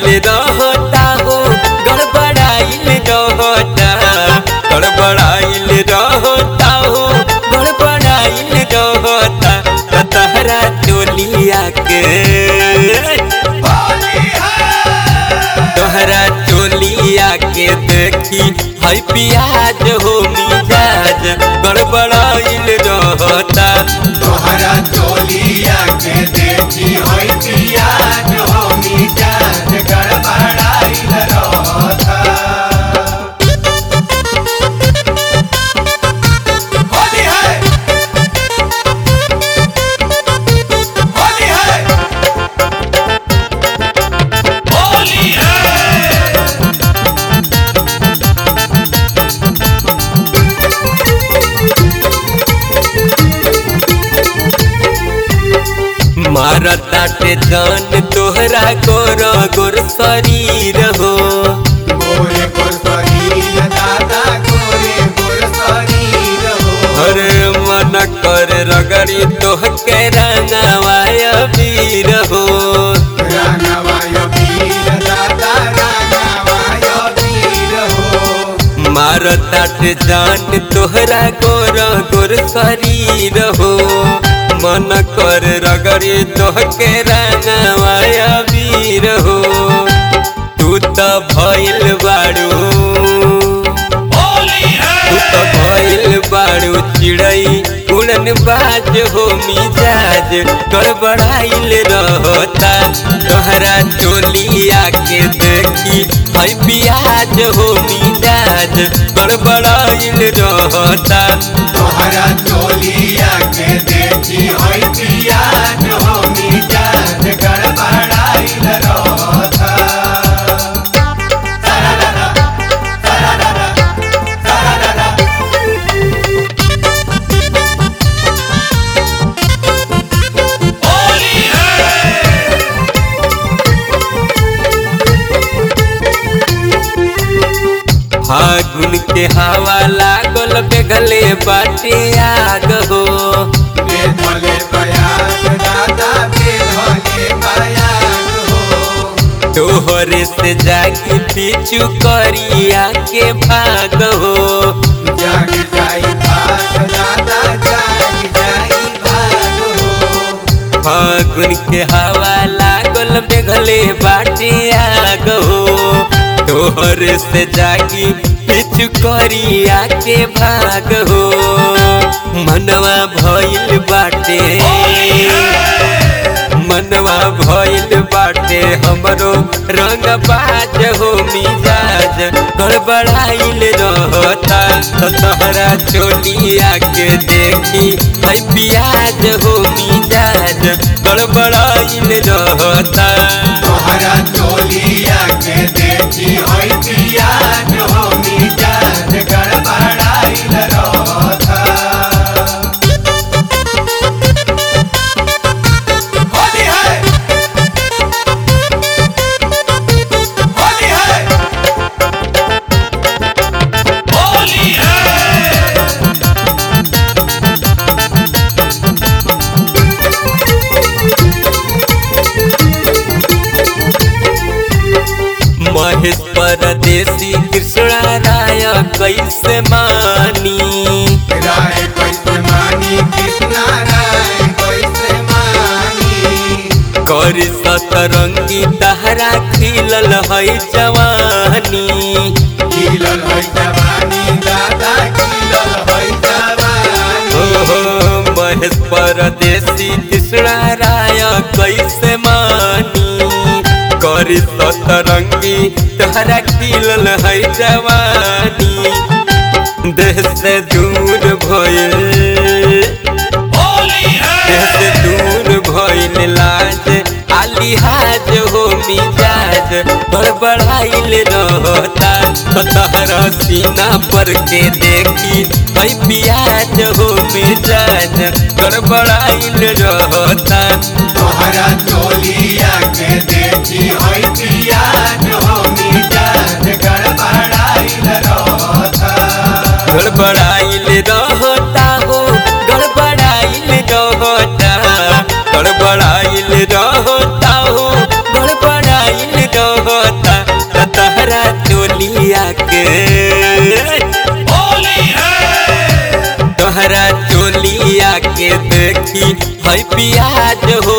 गड़बड़ाइल रहता हो गड़बड़ाइल रहता गड़बड़ाइल रहता हो गड़बड़ाइल रहता त तहरा चोलिया के तोहरा चोलिया के देखी है पियाज हो मिजाज गड़बड़ाइल रहता तोहरा चोलिया के देखी होई पियाज हो मिजाज गड़बड़ाइल रहता होली है होली है होली है मारताटे जान तोहरा गोर गोर शरीर हो गोरे गोर शरीर दादा गोरे गोर शरीर हो हर मन कर रगड़ी तोह के रंगवाय वीर हो रानवाय वीर दादा रानवाय वीर हो मारताटे जान तोहरा गोर गोर शरीर हो मन कर रगड़ी तोह के रंगवाय वीर हो तू त भइल बाड़ू तू त भइल बाड़ू चिड़ई उड़न बाज हो मिजाज गड़बड़ाइल रहता तोहरा चोलिया के देखी है पियाज हो मिजाज गड़बड़ाइल रहता तोहरा चोलिया के देखी होई पियाज हो मिजाज गड़बड़ाइल रहता फागुन के हवा लागल बेगले बाटे आग हो बेधले बयाग दादा बेधले बयाग हो तोहरे से जागी पीछू करिया के भाग हो जाग जाई भाग दादा जाग जाई भाग हो फागुन के हवा लागल बेगले बाटे आग हो तोहरे से जागी पीछू करिया के भाग हो मनवा भइल बाटे मनवा भइल बाटे हमरो रंग बाज हो मिजाज गड़बड़ाइल रहता त तहरा चोलिया के देखी है पियाज हो मिजाज गड़बड़ाइल रहता तोहरा चोलिया के देखी होई पियाज हो मिजाज गड़बड़ाइल रहता होली है होली है होली है महेश परदेसी कृष्णा राय कैसे मानी राय कैसे मानी कृष्णा राय कैसे मानी करी सतरंगी तहरा खिलल है जवानी खिलल है जवानी दादा खिलल है जवानी ओहो महेश परदेसी कृष्णा राय कैसे मानी करी सतरंगी तहरा खिलल है जवानी देह से दूर भइल देह से दूर भइल लाज आलिहाज हो मिजाज बड़बड़ाइल रहता त तहरा सीना पर के देखी है पियाज हो मिजाज गड़बड़ाइल रहता तोहरा चोलिया के देखी होई पियाज हो मिजाज गड़बड़ाइल रहता गड़बड़ाइल रहता हो गड़बड़ाइल रहता गड़बड़ाइल रहता हो गड़बड़ाइल रहता होली है तोहरा चोलिया के देखी है पियाज हो